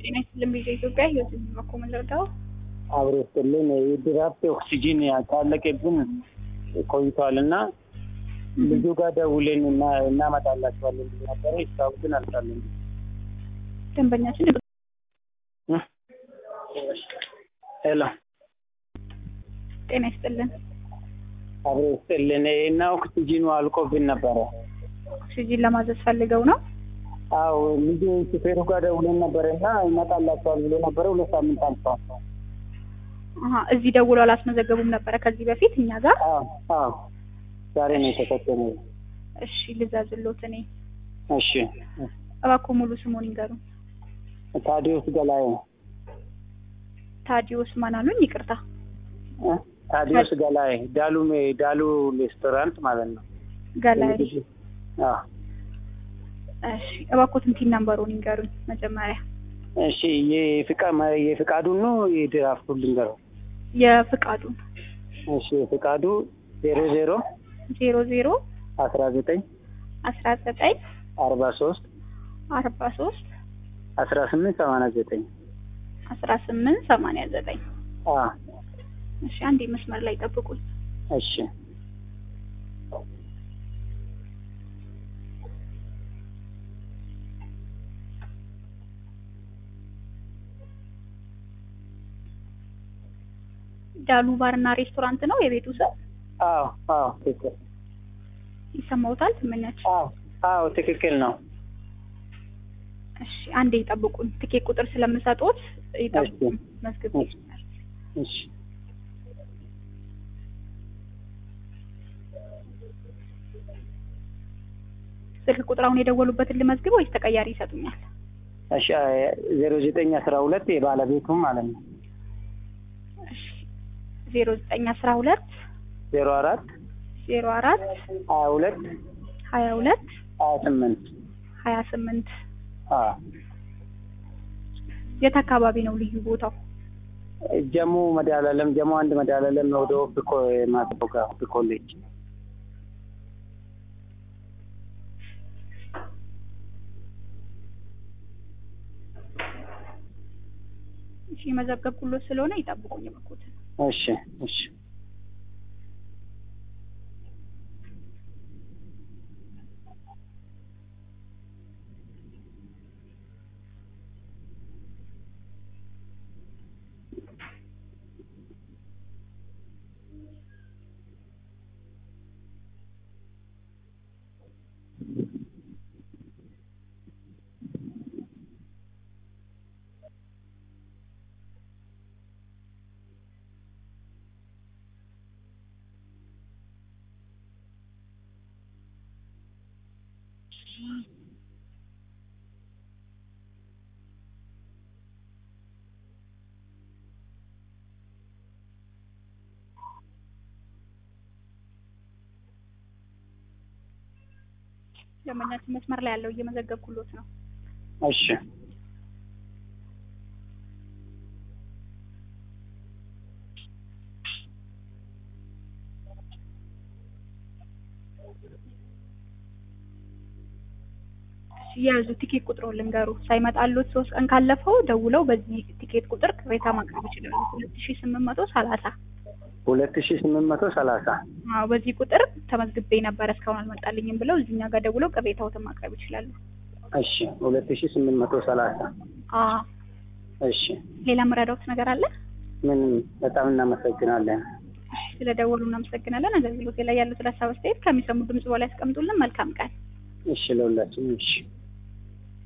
ጤና ይስጥልን ቪዥን ኢትዮጵያ ህይወት የሚመኮ ምንረዳው አብሮ ስጥልን የድራፍት ኦክሲጂን ያጣለቀብን ቆይቷል እና ልጁ ጋር ደውለን እና እናመጣላቸዋለን ብሎ ነበረ። እስካሁን ግን አልጣለን። ደንበኛችን ሄሎ ጤና ይስጥልን አብሮ ስጥልን እና ኦክሲጂኑ አልቆብን ነበረ። ኦክሲጂን ለማዘዝ ፈልገው ነው። አዎ ልጁ ሹፌሩ ጋር ደውለን ነበረ እና ይመጣላቸዋል ብሎ ነበረ። ሁለት ሳምንት አልፏል። አሀ እዚህ ደውሎ አላስመዘገቡም ነበረ ከዚህ በፊት እኛ ጋር። አዎ አዎ ዛሬ ነው የተሰጠነው። እሺ ልዛዝሎት እኔ እሺ እባክዎ ሙሉ ስሙን ይንገሩን። ታዲዮስ ገላዬ ታዲዮስ ማን አሉኝ? ይቅርታ እ? ታዲዮስ ገላዬ ዳሉ ዳሉ ሬስቶራንት ማለት ነው። ገላይ። አዎ እሺ እባክዎ ትንቲን ነምበሩን ይንገሩኝ መጀመሪያ። እሺ የፍቃ የፍቃዱን ነው የድራፍቱን ልንገረው። የፍቃዱን እሺ የፍቃዱ ዜሮ ዜሮ ዜሮ ዜሮ አስራ ዘጠኝ አስራ ዘጠኝ አርባ ሶስት አርባ ሶስት አስራ ስምንት ሰማንያ ዘጠኝ አስራ ስምንት ሰማንያ ዘጠኝ አ እሺ አንዴ መስመር ላይ ጠብቁኝ። እሺ ዳሉ ባርና ሬስቶራንት ነው የቤቱ ስም። አዎ አዎ ትክክል ይሰማውታል ትመኛችን? አዎ አዎ ትክክል ነው። እሺ አንዴ ይጠብቁኝ። ትኬት ቁጥር ስለምሰጡት ይጠብቁኝ። መዝግብ እሺ። እሺ ስልክ ቁጥር አሁን የደወሉበትን ልመዝግብ ወይስ ተቀያሪ ይሰጡኛል? እሺ ዜሮ ዘጠኝ አስራ ሁለት የባለቤቱም ማለት ነው እሺ ዜሮ ዘጠኝ አስራ ሁለት ዜሮ አራት ዜሮ አራት ሀያ ሁለት ሀያ ሁለት ሀያ ስምንት ሀያ ስምንት አዎ የት አካባቢ ነው ልዩ ቦታው? ጀሙ መድኃኒዓለም ጀሙ አንድ መድኃኒዓለም ወደ ኦብኮ ማስቦ ጋር ኦብ ኮሌጅ እሺ የመዘገብኩሎት ስለሆነ ይጠብቁኝ በኩት እሺ እሺ ደንበኛችን መስመር ላይ ያለው እየመዘገብኩሎት ነው። እሺ የያዙ ቲኬት ቁጥሩን ልንገሩ። ሳይመጣሎት ሶስት ቀን ካለፈው ደውለው በዚህ ቲኬት ቁጥር ቅሬታ ማቅረብ ይችላሉ። ሁለት ሺ ስምንት መቶ ሰላሳ ሁለት ሺ ስምንት መቶ ሰላሳ አዎ በዚህ ቁጥር ተመዝግቤ ነበር እስካሁን አልመጣልኝም ብለው እዚህኛ ጋር ደውለው ቅሬታዎትን ማቅረብ ይችላሉ። እሺ ሁለት ሺ ስምንት መቶ ሰላሳ አዎ እሺ ሌላ የምረዳውት ነገር አለ? ምን በጣም እናመሰግናለን። ስለደወሉ እናመሰግናለን። አገልግሎት ላይ ያሉት ሀሳብ አስተያየት ከሚሰሙ ድምጽ በላይ ያስቀምጡልን። መልካም ቀን። እሺ ለሁላችንም እሺ